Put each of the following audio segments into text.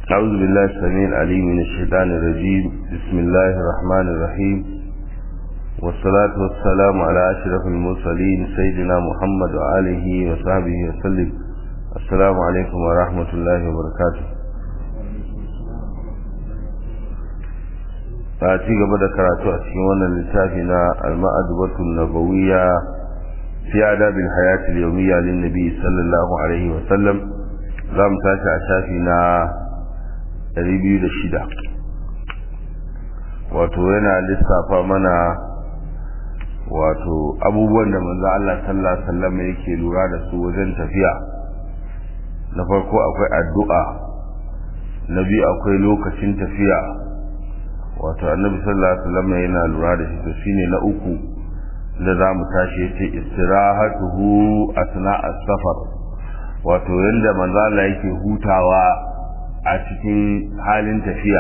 أعوذ بالله السميع العليم من الشيطان الرجيم بسم الله الرحمن الرحيم والصلاة والسلام على أشرف المرسلين سيدنا محمد وآله وصحبه وسلم السلام عليكم ورحمة الله وبركاته a ci gaba da karatu a cikin wannan littafi na al-ma'adubatul nabawiyya fi adabil hayati al-yawmiyya lin nabi sallallahu alaihi wa sallam za mu tashi a shafi na 206 wato yana lissafa mana wato abubuwan da manzo Allah sallallahu alaihi wasallam yake lura da su wajen tafiya na farko akwai addu'a na biyu akwai lokacin tafiya wato annabi sallallahu alaihi wasallam yana lura da shi to shine na uku da za mu tashi yace istirahatuhu asna as-safar wato yanda manzo Allah yake hutawa a cikin halin tafiya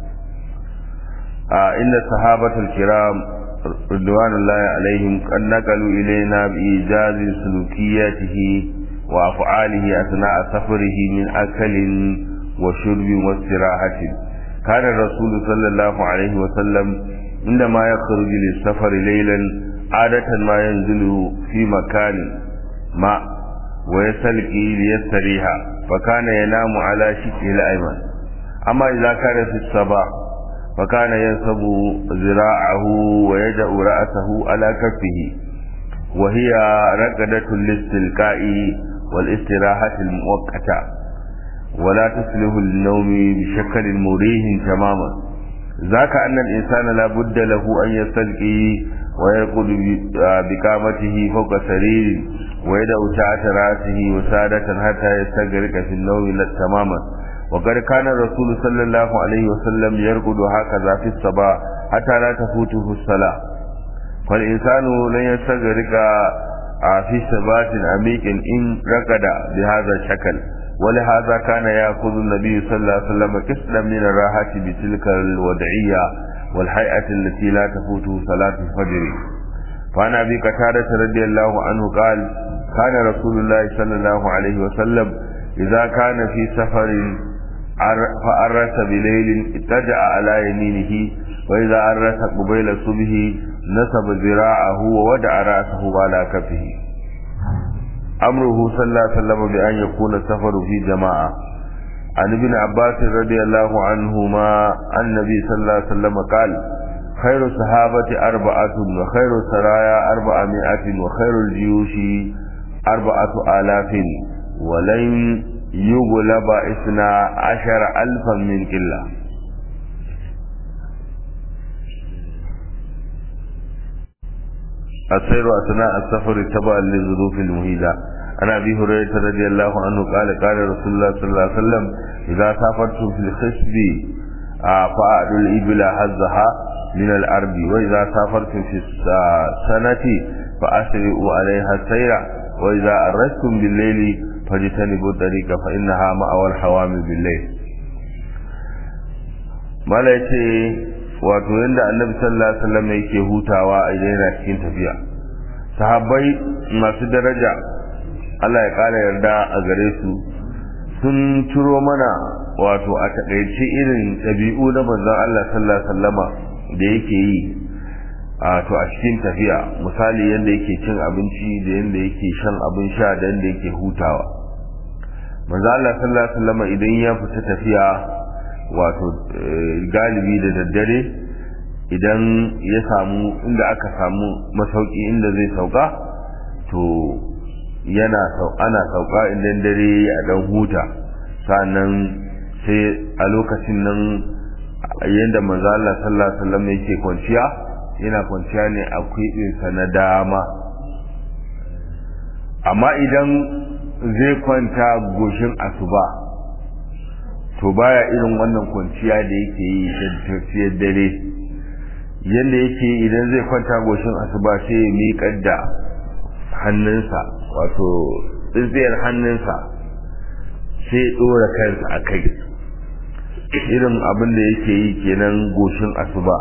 a inda sahabatul kiram ridwanullahi alaihim kan naqalu ilaina bi ijazi sulukiyatihi wa af'alihi asna safarihi min akalin wa shurbin wa istirahatin كان الرسول صلى الله عليه وسلم عندما يخرج للسفر ليلا عادة ما ينزل في مكان ما ويسلقي ليستريح فكان ينام على شكه الأيمن أما إذا كان في الصباح فكان ينصب ذراعه ويدأ رأسه على كفه وهي رقدة الاستلقاء والاستراحة المؤقتة ولا تصلح للنوم بشكل مريح تماما ذاك أن الإنسان لا بد له أن يستلقي ويرقد بقامته فوق سرير ويدعو تحت رأسه وسادة حتى يستغرق في النوم تماما وقد كان الرسول صلى الله عليه وسلم يرقد هكذا في الصباح حتى لا تفوته الصلاة فالإنسان لن يستغرق في ثبات عميق إن رقد بهذا الشكل ولهذا كان يأخذ النبي صلى الله عليه وسلم كسلا من الراحة بتلك الوضعية والهيئة التي لا تفوته صلاة الفجر فعن أبي قتادة رضي الله عنه قال كان رسول الله صلى الله عليه وسلم إذا كان في سفر فأرس بليل اتجع على يمينه وإذا أرس قبيل الصبح نصب ذراعه وودع رأسه على كفه أمره صلى الله عليه وسلم بأن يكون السفر في جماعة عن ابن عباس رضي الله عنهما عن النبي صلى الله عليه وسلم قال خير الصحابة أربعة وخير السرايا أربعمائة وخير الجيوش أربعة آلاف ولن يغلب إثنى عشر ألفا من قلة السير أثناء السفر تبعا للظروف المهيلة عن أبي هريرة رضي الله عنه قال قال رسول الله صلى الله عليه وسلم إذا سافرتم في الخصب فأعدوا الإبل حظها من الأرض وإذا سافرتم في السنة فأسرعوا عليها السير وإذا أرستم بالليل فاجتنبوا الطريق فإنها مأوى الحوامل بالليل ما لا wato yadda annabi sallallahu alaihi wasallam yake hutawa a idan yana cikin tafiya sahabbai masu daraja Allah ya kara yarda a gare su sun ciro mana wato a takaice irin ɗabi'u na manzon Allah sallallahu alaihi wasallama da yake yi a to a cikin tafiya misali yadda yake cin abinci da yadda yake shan abin sha da yadda yake hutawa manzon Allah sallallahu alaihi wasallama idan ya fita tafiya wato galibi da daddare idan ya samu inda aka samu masauki inda zai sauka to yana ana sauka idan dare a dan huta sannan sai a lokacin nan yadda manzo Allah sallallahu alaihi wasallam yake kwanciya yana kwanciya ne a kwibinsa na dama amma idan zai kwanta goshin asuba to baya irin wannan kwanciya da yake yi da tafiyar dare yadda yake idan zai kwanta goshin asuba sai ya miƙar da hannunsa wato tsintsiyar hannunsa sai ya ɗora kansa a kai irin abin da yake yi kenan goshin asuba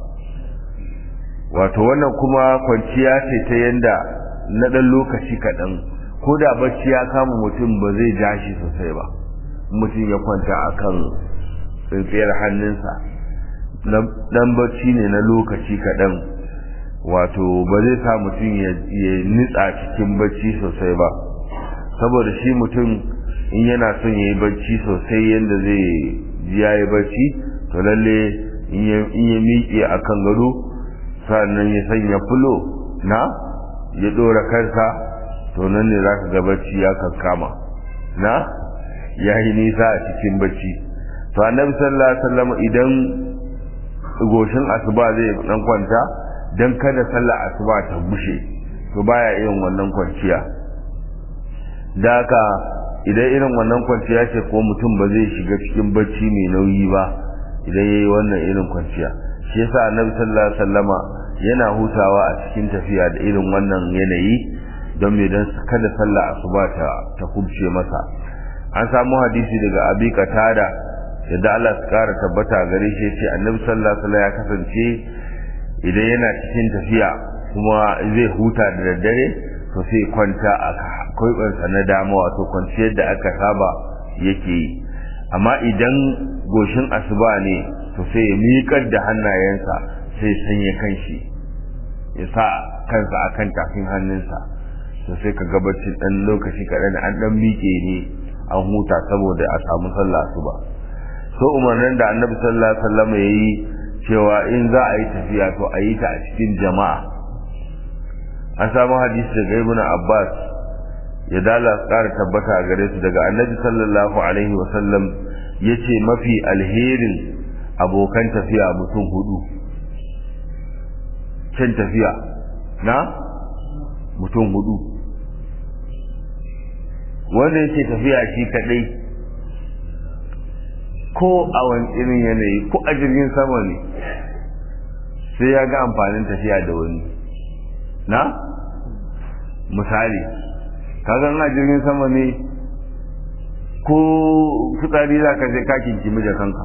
wato wannan kuma kwanciya ce ta yanda na ɗan lokaci kaɗan ko da bacci ya kama mutum ba zai ja shi sosai ba mutum ya kwanta a kan tsintsiyar hannunsa dan bacci ne na lokaci kaɗan wato ba zai sa mutum ya nitsa cikin bacci sosai ba saboda shi mutum in yana son ya yi bacci sosai yadda zai ji ya yi bacci to lalle in ya miƙe a kan gado sannan ya sanya fulo na ya ɗora kansa to nan ne za ka ga bacci ya kankama na ya yi nisa a cikin bacci to annabi sallallahu alaihi wasallam idan goshin asuba zai dan kwanta dan kada sallar asuba ta bushe to baya irin wannan kwanciya da haka idan irin wannan kwanciya ce ko mutum ba zai shiga cikin bacci mai nauyi ba idan yayi wannan irin kwanciya shi yasa annabi sallallahu alaihi wasallama yana hutawa a cikin tafiya da irin wannan yanayi don me dan kada sallar asuba ta ta kubce masa an samu hadisi daga abi qatada yadda Allah ya kara tabbata gare shi yace annabi sallallahu alaihi wasallam ya kasance idan yana cikin tafiya kuma zai huta da daddare to sai kwanta a kwaibansa na dama wato kwanciyar da aka saba yake yi amma idan goshin asuba ne to sai ya miƙar da hannayensa sai sanya kanshi ya sa kansa akan tafin hannunsa to sai ka gabacin ɗan lokaci kaɗan an ɗan miƙe ne an huta saboda a samu sallah asuba so umarnin da annabi sallallahu alaihi wasallam ya yi cewa in za a yi tafiya to a yi ta a cikin jama'a an samu hadisi daga ibn abbas ya dala ƙara tabbata a gare su daga annabi sallallahu alaihi wasallam ya ce mafi alherin abokan tafiya mutum hudu can tafiya na mutum hudu wanda yake tafiya shi kadai ko a wani irin yanayi ko a jirgin sama ne sai ya ga amfanin tafiya da wani na misali kaga a jirgin sama ne ko fitsari za ka je ka kinkimi da kanka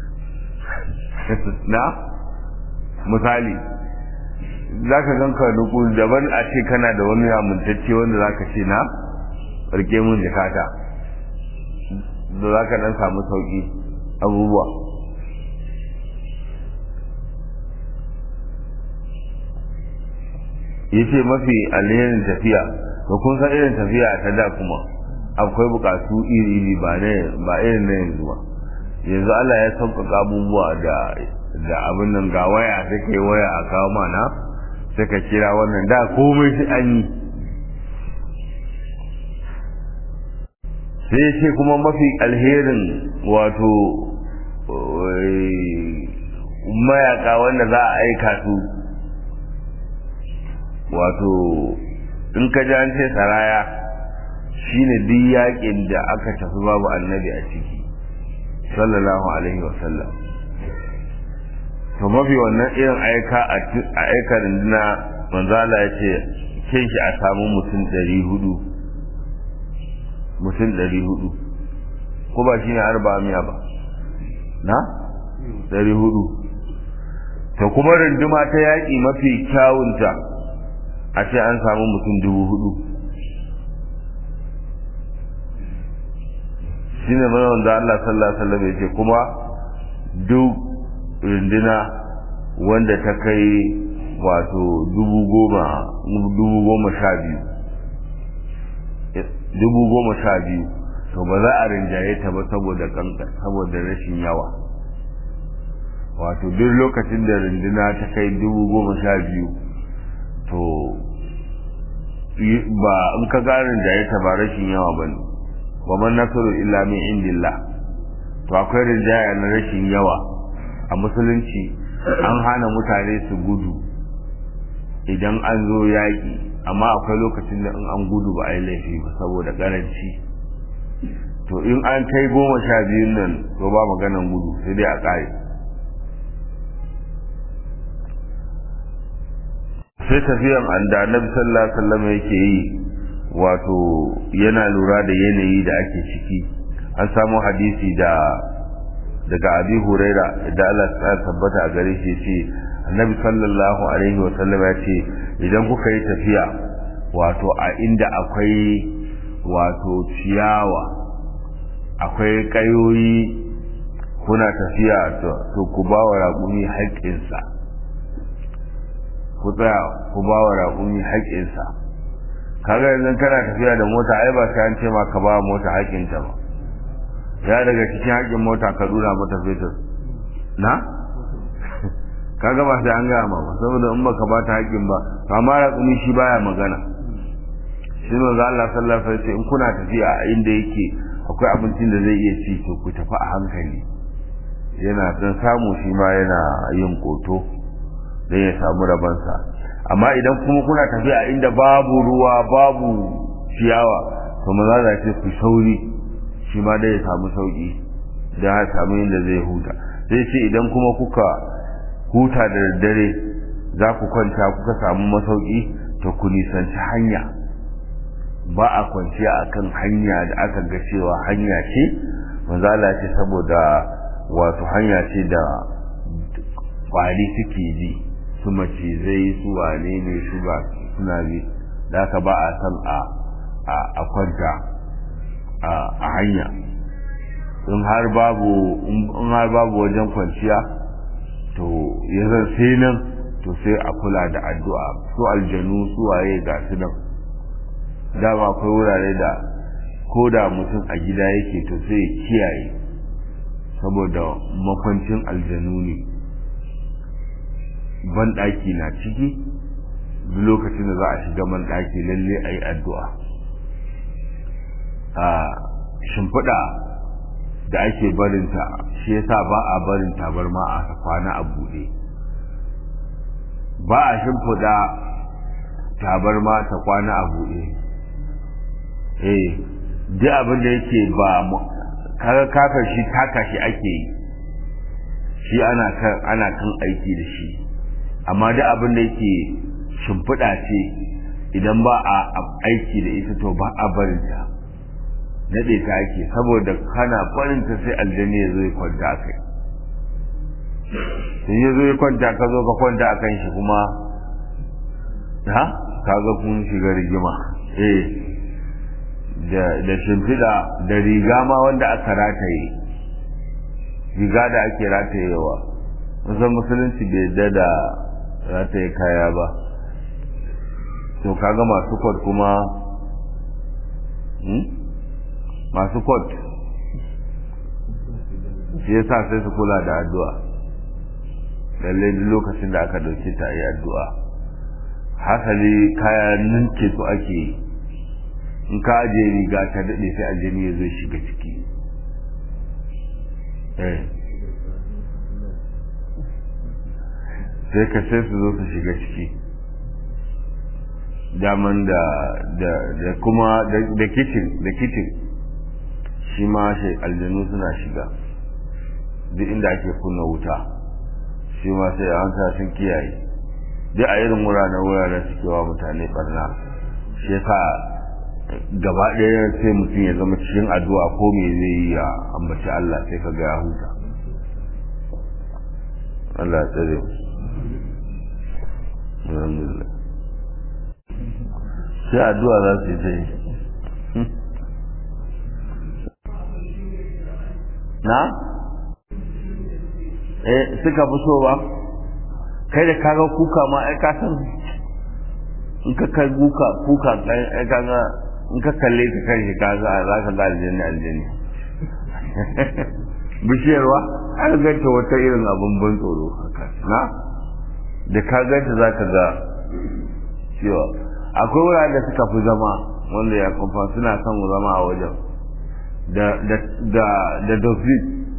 na misali za ka ganka nuku daban a ce kana da wani amintacce wanda za ka ce na rike mun jakata da za ka dan samu sauki abubuwa yace mafi alherin tafiya to kun san irin tafiya ta da kuma akwai bukatu iri-iri ba ne ba irin na yanzu ba yanzu Allah ya sauƙaƙa abubuwa da da abin nan ga waya sai kai waya a kawo mana sai ka kira wannan da komai shi an yi sai ce kuma mafi alherin wato mayaka wanda za a aika su wato in ka ji an ce saraya shine duk yakin da aka tafi babu annabi a ciki sallallahu alaihi wasallam to mafi wannan irin aika a aika rinduna manzala ya ce kin shi a samu mutum ɗari hudu mutum ɗari hudu ko ba shi ne arba miya ba na ɗari hudu to kuma runduma ta yaƙi mafi kyawunta a ce an samu mutum dubu hudu shi ne mana wanda Allah sallallahu alaihi wasallam ya ce kuma duk runduna wanda ta kai wato dubu goma dubu goma sha biyu dubu goma sha biyu to ba za a rinjaye ta ba saboda kanka saboda rashin yawa wato duk lokacin da runduna ta kai dubu goma sha biyu to ba in ka ga rinjaye ta ba rashin yawa ba ne wa man nasaru illa min indillah to akwai rinjaya na rashin yawa a musulunci an hana mutane su gudu idan an zo yaƙi amma akwai lokacin da in an gudu ba a yi laifi ba saboda ƙaranci to in an kai goma sha biyun nan to ba maganan gudu sai dai a ƙare sai tafiyan da annabi sallallahu alaihi wasallam yake yi wato yana lura da yanayi da ake ciki an samu hadisi da daga abi huraira da Allah ya tabbata a gare shi ce annabi sallallahu alaihi wasallam ya ce idan kuka yi tafiya wato a inda akwai wato ciyawa akwai kayoyi kuna tafiya to ku ba wa raƙumi haƙƙinsa ku tsaya ku ba wa raƙumi haƙƙinsa kaga yanzu kana tafiya da mota ai ba sai an ce ma ka ba mota haƙƙinta ba ya daga cikin haƙƙin mota ka dura mata fetur na kaga ba sai an gaya ma ba saboda in baka ba ta haƙƙin ba amma raƙumi shi baya magana shi ne za Allah sallallahu alaihi wasallam in kuna tafiya a inda yake akwai abincin da zai iya ci to ku tafi a hankali yana dan samu shi ma yana yin koto dan ya samu rabansa amma idan kuma kuna tafiya a inda babu ruwa babu ciyawa to maza za ce ku sauri shi ma dai ya samu sauki da ya samu inda zai huta sai ce idan kuma kuka huta da daddare za ku kwanta kuka samu masauki to ku nisanci hanya ba a kwanciya akan hanya da aka ga cewa hanya ce manzala ce saboda wato hanya ce da kwari suke ji su macizai su wane ne su ba suna bi da aka ba a san a kwanta a hanya in har babu in har babu wajen kwanciya to ya zan sai nan to sai a kula da addu'a su aljanu su waye ga su nan dama akwai wurare da ko da mutum a gida yake to sai ya kiyaye saboda makwancin aljanu ne banɗaki na ciki duk lokacin da za a shiga banɗaki lalle a yi addu'a a shimfiɗa da ake barinta shi yasa ba a barin tabarma a kwana a buɗe ba a shimfiɗa tabarma ta kwana a buɗe eh duk abin da yake ba kaga kafa shi taka shi ake yi shi ana kan ana kan aiki da shi amma duk abin da yake shimfiɗa ce idan ba a aiki da ita to ba a barin ta daɗe ta ake saboda kana barin ta sai aljani ya zo ya kwanta a kai in ya zo ya kwanta ka zo ka kwanta a kan shi kuma ha kaga kun shiga rigima eh da shimfiɗa da riga ma wanda aka rataye riga da ake ratayewa musan musulunci bai yadda da rataye kaya ba to kaga masu kwat kuma masu kwat shi yasa sai su kula da addu'a lallai duk lokacin da aka ɗauke ta yi addu'a hasali kaya ninke su ake yi in ka ajiye riga ta daɗe sai aljani ya zo shiga ciki sai ka sai su zo su shiga ciki daman da da kuma da kicin da kicin shi ma shi aljanu suna shiga duk inda ake kunna wuta shi ma sai an sa sun kiyaye duk a irin wuraren wuraren suke wa mutane barna shi yasa gaba ɗaya sai mutum ya zama cikin addu'a ko me zai yi ya ambaci Allah sai ka ga ya huta Allah ya tsare alhamdulillah sai addu'a za su yi ta yi na eh suka fi so ba kai da kaga kuka ma ai ka san in ka kai kuka kuka ai kaga in ka kalle ta kan shi kaga za ka ga aljanna aljanna bishiyarwa an ganta wata irin abin ban tsoro haka na da ka ganta za ka ga cewa akwai wuraren da suka fi zama wanda ya kumfa suna son zama a wajen da da da da dofin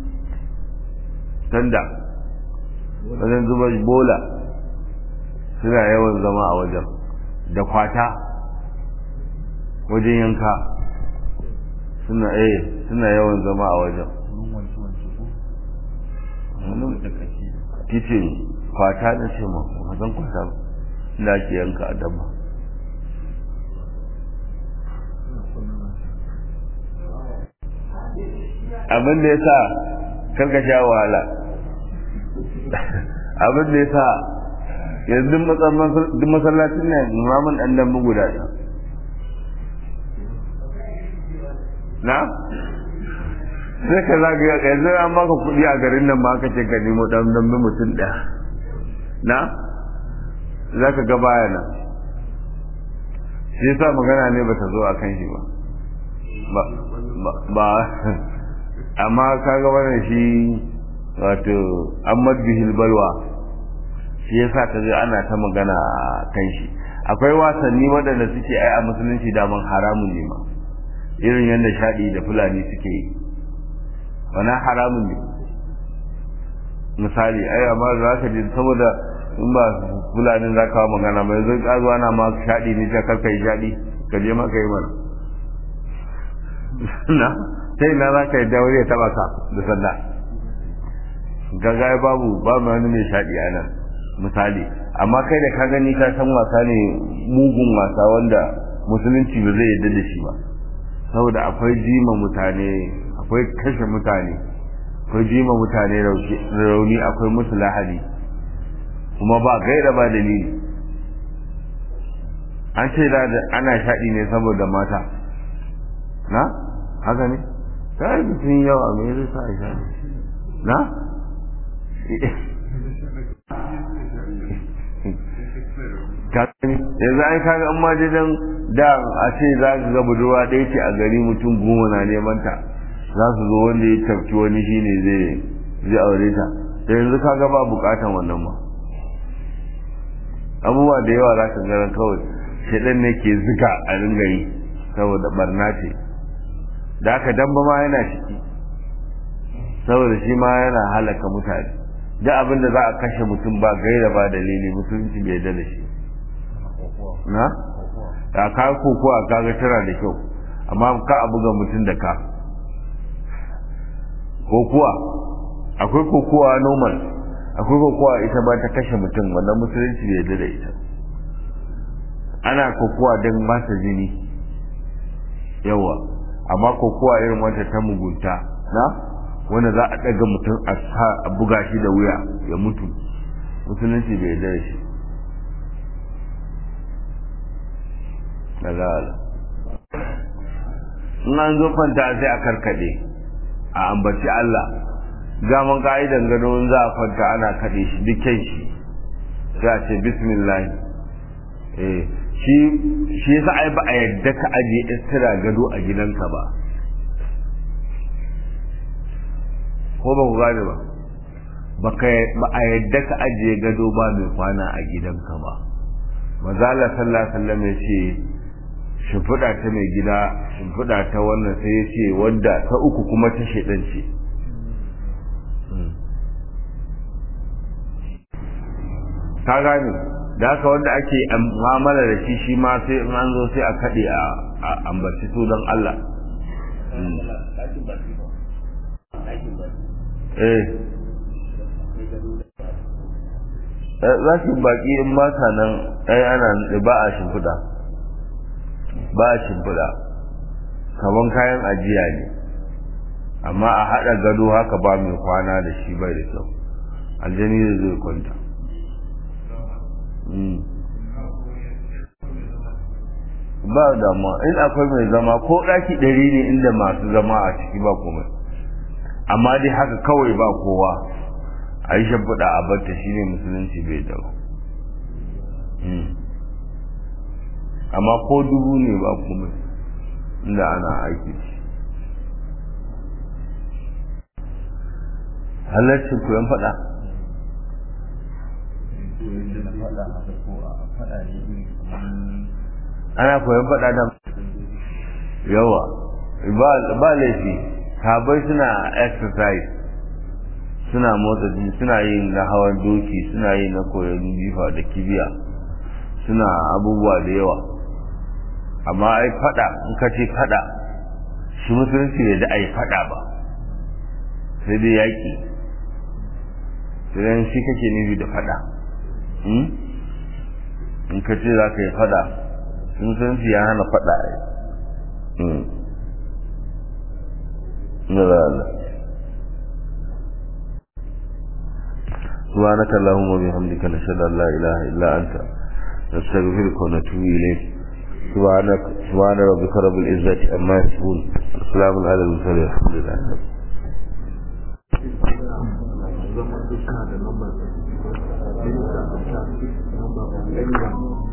tanda wajen zuba bola suna yawan zama a wajen da kwata wajen yanka suna eh suna yawan zama a wajen kicin kwata da ce ma wajen kwata da ake yanka a dabba abin da ya sa karka sha wahala abin da ya sa yanzu duk masallacin ne mamun ɗan dan guda ɗaya na sai ka zagaya ka yanzu an baka kuɗi a garin nan ma ka ce ka nemo ɗan dambe mutum ɗaya na za ka ga baya nan shi yasa magana ne ba ta zo a kan shi ba ba amma ka ga wannan shi wato Ahmad Bihil Balwa shi yasa ka ga ana ta magana kan shi akwai wasanni waɗanda suke ai a musulunci daman haramun ne ma irin yadda shaɗi da fulani suke yi wani haramun ne misali ai amma za ka ji saboda in ba fulanin za ka magana mai zai ƙazo ana ma shaɗi ne ta karka yi shaɗi ka je maka yi mana na sai na za ka yi daure ya taɓa ka da sanda gaga babu babu wani mai shaɗi a nan misali amma kai da ka gani ka san wasa ne mugun wasa wanda musulunci ba zai yarda da shi ba saboda akwai jima mutane akwai kashe mutane akwai jima mutane rauni akwai musu lahadi kuma ba gaira ba dalili an ce da ana shaɗi ne saboda mata na haka ne ta yi mutum yawa mai zai sa a shaɗi na yanzu an kaga an majidan da a ce za ka ga budurwa ɗaya ce a gari mutum goma na neman ta za su zo wanda ya tafki wani shi ne zai aure ta da yanzu kaga ba bukatan wannan ma abubuwa da yawa za ka gara kawai shaɗan ne ke zuga a ringa yi saboda barna ce da aka damba ma yana ciki saboda shi ma yana halaka mutane da abin da za a kashe mutum ba gaira ba dalili musulunci bai da shi na a ka koko a kaga tana da kyau amma ka a buga mutum da ka kokuwa akwai kokuwa normal akwai kokuwa ita ba ta kashe mutum wannan musulunci bai da ita ana kokuwa don masa jini yawa amma kokuwa irin wata ta mugunta na wanda za a ɗaga mutum a buga shi da wuya ya mutu musulunci bai da shi daga in an zo kwanta sai a karkade a ambaci Allah gaman ka'idan gado za a kwanta ana kaɗe shi dukkan shi sai a ce bismillah eh shi shi yasa ai ba a yadda ka aje istira gado a gidanka ba ko ba ku gane ba ba a yadda ka ajiye gado ba mai kwana a gidanka ba mazala sallallahu alaihi wasallam ya ce shimfiɗa ta mai gida shimfiɗa ta wannan sai ya ce wadda ta uku kuma ta shaidan ce ka gane da haka wanda ake mu'amala da shi shi ma sai in an zo sai a kaɗe a ambaci su don Allah eh za su baki in ba sa nan ai ana ba a shimfiɗa ba a shimfiɗa kaman kayan ajiya ne amma a haɗa gado haka ba mai kwana da shi bai da kyau aljani da zai kwanta ba dama in akwai mai zama ko ɗaki ɗari ne inda masu zama a ciki ba komai amma dai haka kawai ba kowa a yi shimfiɗa a batta shi ne musulunci bai da amma ko dubu ne ba komai inda ana aiki shi halarcin koyon faɗa ana koyon faɗa da yawa ba laifi sabai suna exercise suna motsa jini suna yin na hawan doki suna yin na koyon jifa da kibiya suna abubuwa da yawa amma ai fada in ka ce fada shi musulunci bai da ai fada ba sai dai yaki sai shi kake nufi da fada in ka ce za ka yi fada musulunci ya hana fada ai Allah سبحانك اللهم وبحمدك نشهد ان لا اله الا انت نستغفرك ونتوب اليك سبحانك سبحان ربك رب العزه عما يصفون السلام على المرسلين الحمد لله zama suna da lambar minista a sha number of anyone